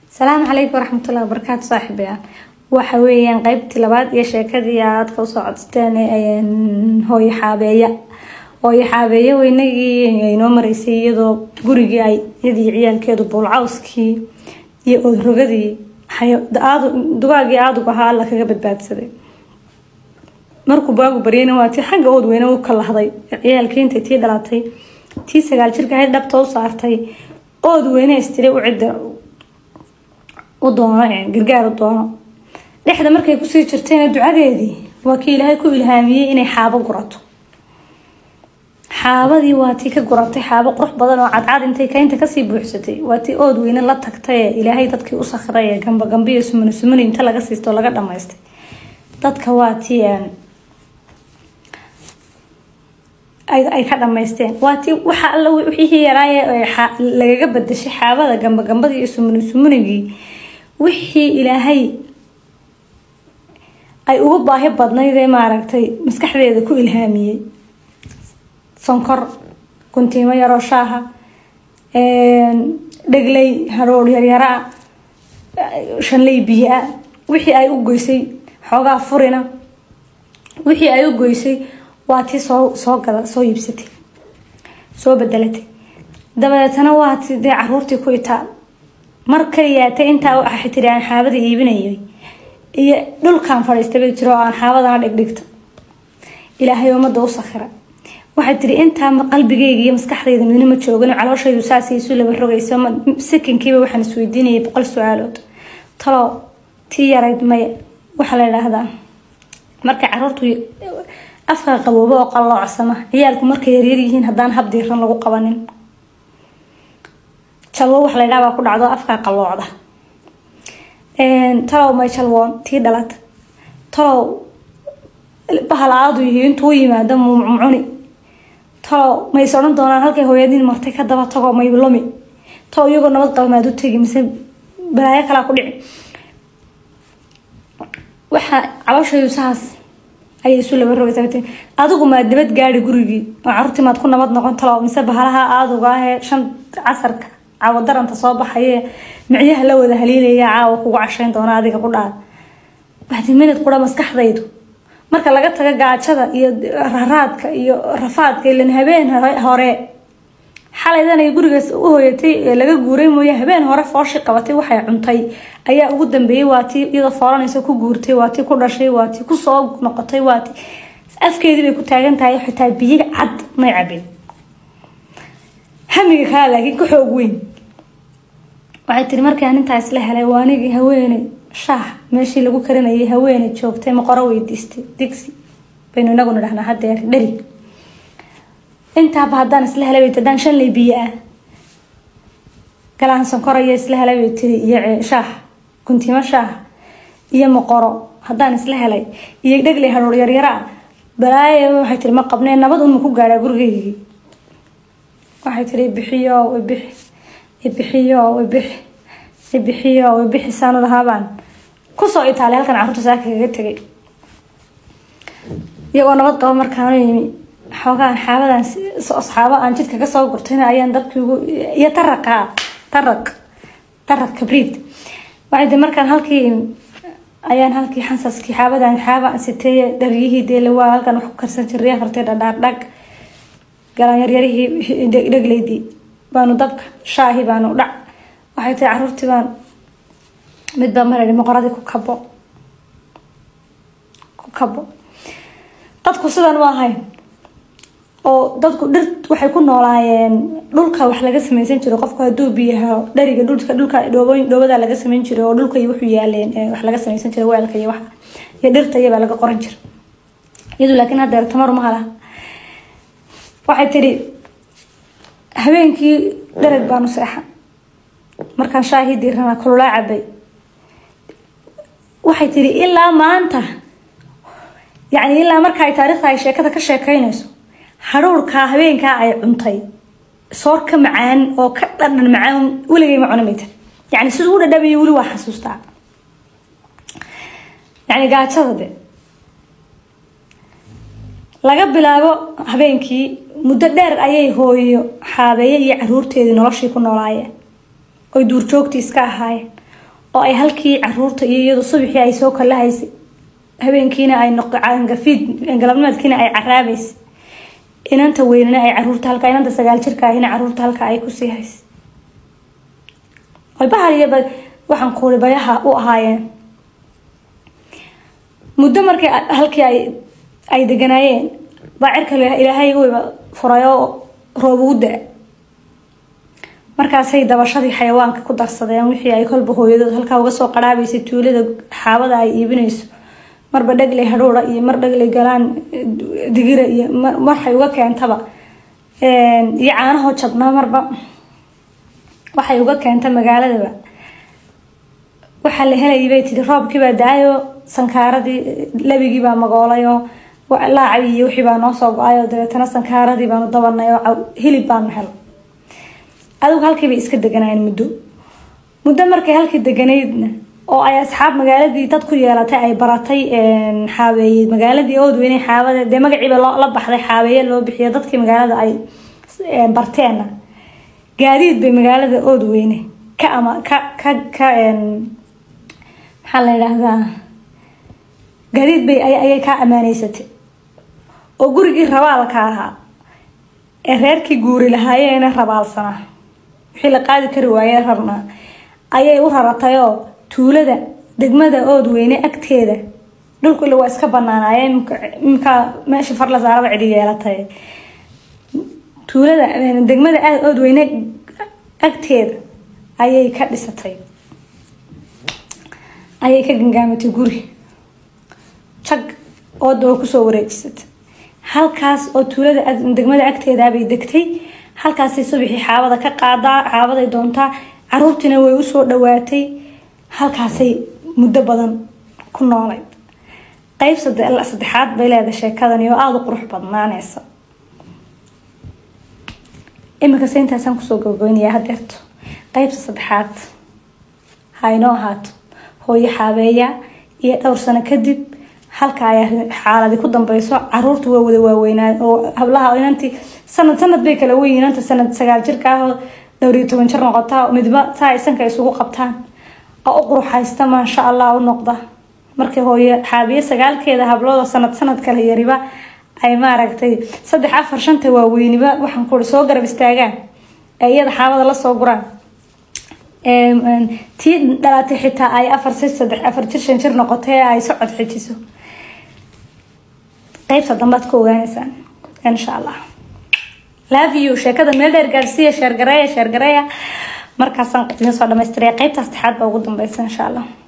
asalaamu calaykum waraxmatullahi wabarakaatu saaxiibayaal waxa weeyaan qeybtii labaad iyo sheekadii aadka usoo codsteen hooyo xaabeeya hooyo xaabeeya weynagii inoo maraysay iyadoo gurigii ay iyadii ciyaalkeedu buulcawskii iyo oodrogadii dugaagii aadug ahaa alla kaga badbaadsaday markuu baagu baryayna waa tii xagga ood weyne u kalahday ciyaalkii intay tii dhalatay tii sagaal jirka ahayd dhabta u saartay ood weyne istiri u cidda u doono gargaar u doono dhexda markay kusii jirtayna ducadeedii waa kii ilaahay ku ilhaamiyey inay xaabo gurato xaabadii waa tii ka guratay xaabo qurux badan oo cadcad intay kaynta kasii buuxsatay waa tii ood weyne la tagtay ee ilaahay dadkii u sakray ee gamba gambiyo sumuni sumuni inta laga siisto laga dhamaystay dadka waa tii ay ka dhamaysteen waa tii waxa alla wixii yaraaye lagaga badashay xaabada gamba gambadii iyo sumuni sumunigii wixii ilaahay ay ugu baahi badnayd ee maaragtay maskaxdeeda ku ilhaamiyey sonkor guntiimo yaroo shaaha dhegley haroor yaryaraa shanley biyo-a wixii ay u goysay xoogaa furina wixii ay u goysay waa tii soo soo gada soo iibsatay soo bedelatay dabadeetana waa ti dee caruurtii ku itaa mar kaliyaatay intaa waxay tiri aan xaabada iibinayay iyo dhulkaan fadhiistay bay jiro oo aan xaabadana dhigdhigta ilaahay ummadda u sakhira waxay tiri intaa qalbigayga iyo maskaxdayda midna ma joogin calooshaydu saas isu laba rogayso sakinkiiba waxaan isweydiinayay boqol su-aalood talo tii yarayd maya waxaa la idhaahdaa markay caruurtu afka qaboobo oo qalloocsama ciyaalku markay yaryar yihiin haddaan hab diiran lagu qabanin jalwo wax la ydhaa baa ku dhacdo afkaa qalloocda talow may jalwoon tii dhalata talow bahal aadu yihi intuu yimaado mumcuni talow mays odhan doonaan halkay hooyadiin martay ka daba tago may lumi talow iyagoo nabad qaba maad u tegi mise balaayo kalaa ku dhici waxaa calooshaydu saas ayay isu laba rogaysa adigu maad nabad gaadi gurigii oo caruurtii maad ku nabad noqon talo mise bahalaha aaduga ahee shan casarka caawo daranta soo baxaye micyaha la wada haliilaya caawa kugu cashayn doona adiga ku dhaad waxdi minad qura maskaxdaydu marka laga taga gaajada iyo raraadka iyo rafaadka ilan habeen hore xalaydan ay gurigaas u hooyatay ee laga guuray mooye habeen hore fooshi qabatay waxay cuntay ayaa ugu dambeeyey waa tii iyadoo fooranaysa ku guurtay waa tii ku dhashay waa tii kusoo noqotay waa tii afkeedii bay ku taagan tahay xitaa biyo cad may cabin hamiga kaa laakiin ka xoog weyn waxay tiri markaan intaa isla helay waa anigii haweeney shaah meeshii lagu karinayay haweeney joogtay maqoro weydiistay digsi baynu inaguna dhahnaa hadeer dheri intaaba haddaan isla helay bay haddaan shanley biyo ah galaan sankoraya isla helay bay tiri iyo shaah guntimo shaah iyo maqoro haddaan isla helay iyo dhegley haruur yaryaraa balaaye waxay tiri ma qabnee nabad unma ku gaadhaa gurigeygii waxay tiri bixiyo ibixi ibixiyo ibixi ibixiyo ibixi saanu lahaabaan kusoo itaali halkan carruurta saaka kaga tegay iyagoo nabad qaba markaanu yimi xoogaan xaabadan asxaabo aan jidka kasoo gurtayna ayaan dabkii ugu iyo taraqa taraq taraq kabriid waxay tii markaan halkii ayaan halkii xansaskii xaabadan xaaba siteeye dharyihii deele waa halkan wax ku karsan jiray afartay dhadhaar dhag galaan yaryarihii dhegleydii baanu dabka shaahi baanu dhac waxay tahay caruurtii baan midbaa marai moqoradii ku kabo ku kabo dadku sidan u ahayn oo dadku dhir waxay ku noolaayeen dhulka wax laga sameysan jiro qofku haduu biyaha dhariga dhulka dhulka dhoobooyin dhoobada laga sameyn jiray oo dhulka iyo wuxuu yaaleen wax laga sameysan jiray weelka iyo waxa iyo dhirta iyabaa laga qoran jiray iyadu laakiin haddeer tamar ma laha waxay tiri habeenkii dharag baanu seexan markaan shaahii diirana kululaa cabay waxay tiri ilaa maanta yacni ilaa marka ay taariikhda ay sheekada ka sheekeynayso haruurkaa habeenkaa ay cuntay soor ka macaan oo ka dhadhan macaan weligay ma cunamay tiri yacni siduu u dhadhamayo weli waa xasuustaa yacni gaajada de laga bilaabo habeenkii muddo dheer ayay hooyo xaabeeye iyo caruurteedii noloshii ku noolaayeen oy duurjoogtii iska ahaayeen oo ay halkii caruurta iyo iyadu subaxii ay soo kalahaysay habeenkiina ay noqgafiid galabnimadkiina ay caraabaysay inanta weynana ay caruurta halka inanta sagaal jirka ahina caruurta halka ay kusii haysay oy bahal iyo waxaan kuuli bayaha u ahaayeen muddo markii halkii ay ay deganaayeen baa cirka ilaahay weyba furay oo roob ugu da markaasay dabashadii xayawaanka ku darsadeen wixii ay kolba hooyadood halkaa uga soo qaraabaysay tuulada xaabada ay iibinayso marba dhagley hadhuura iyo mar dhagley galaan digira iyo waxay uga keentaba iyo caanahoo jabnaa marba waxay uga keenta magaaladaba waxaa la helayay bay tiri roobkiibaa da-ayo sankaaradii labigiibaa magoolayoo laacay iyo wixii baa noo soo go-ayoo dabeetana sankaaradii baanu dabanay oo hilib baanu helo adigu halkii bay iska deganaayeen muddo muddo markay halkii deganaydna oo ay asxaab magaaladii dad ku yeelatay ay baratay xaabeeye magaaladii oodweyne xaabada dee magaciiba la baxday xaabeeye loo bixiyo dadkii magaalada ay barteenna gaadiid bay magaalada oodweyne ka ama ka ka ka maxaa la yidhaahdaa gaadiid bay ayay kaa amaaneysatay oo gurigii rabaalka ahaa ee reerkii guuri lahaayeena rabaalsanaa wixii la qaadi kari waaye rabnaa ayay u raratayoo tuulada degmada oodweyne agteeda dhulku ila waa iska banaanaaye imkaa meesha far la saaraba cidi yeelatay tuulada degmada oodweyne agteeda ayay ka dhisatay ayay ka gangaamatay guri jag ooda oo kusoo wareejisatay halkaas oo tuulada degmada agteedaabay degtay halkaasay subaxii xaabada ka qaadaa xaabaday doontaa caruurtiina way usoo dhawaatay halkaasay muddo badan ku noolayd qeyb saddexaad bay leedahay sheekadani oo aada u qurux badnaaneysa iminkase intaasaan kusoo gabagabeynayaa hadeerto qeybta saddexaad ha inoo ahaato hooyo xaabeeya iyo dhowr sano kadib halka ay xaaladi ku dambeyso caruurta waa wada waaweynaa oo hablaha inantii sanad sanad bay kala weyn inanta sanad sagaal jirka ah oo dhowr iyo toban jir noqotaa midba saa ay sanka isugu qabtaan oo u quruxaysta maasha allah u noqda markii hooyo xaabiye sagaalkeeda hablooda sanad sanad kala yariba ay maaragtay saddex afar shanta waaweyniba waxaan kuri soo garab istaagaan ee iyada xaabada lasoo guraan tii dhalatay xitaa ay afar si saddex afar jir shan jir noqotay ay socod xijiso qeybta dambaad ku ogaaneysaan insha allah love you sheekada meel dheer gaarsiiya sheergareeya sheergareeya markaasaan idin soo dhamaystiraya qeybta saddexaad baa ugu dambeysa insha allah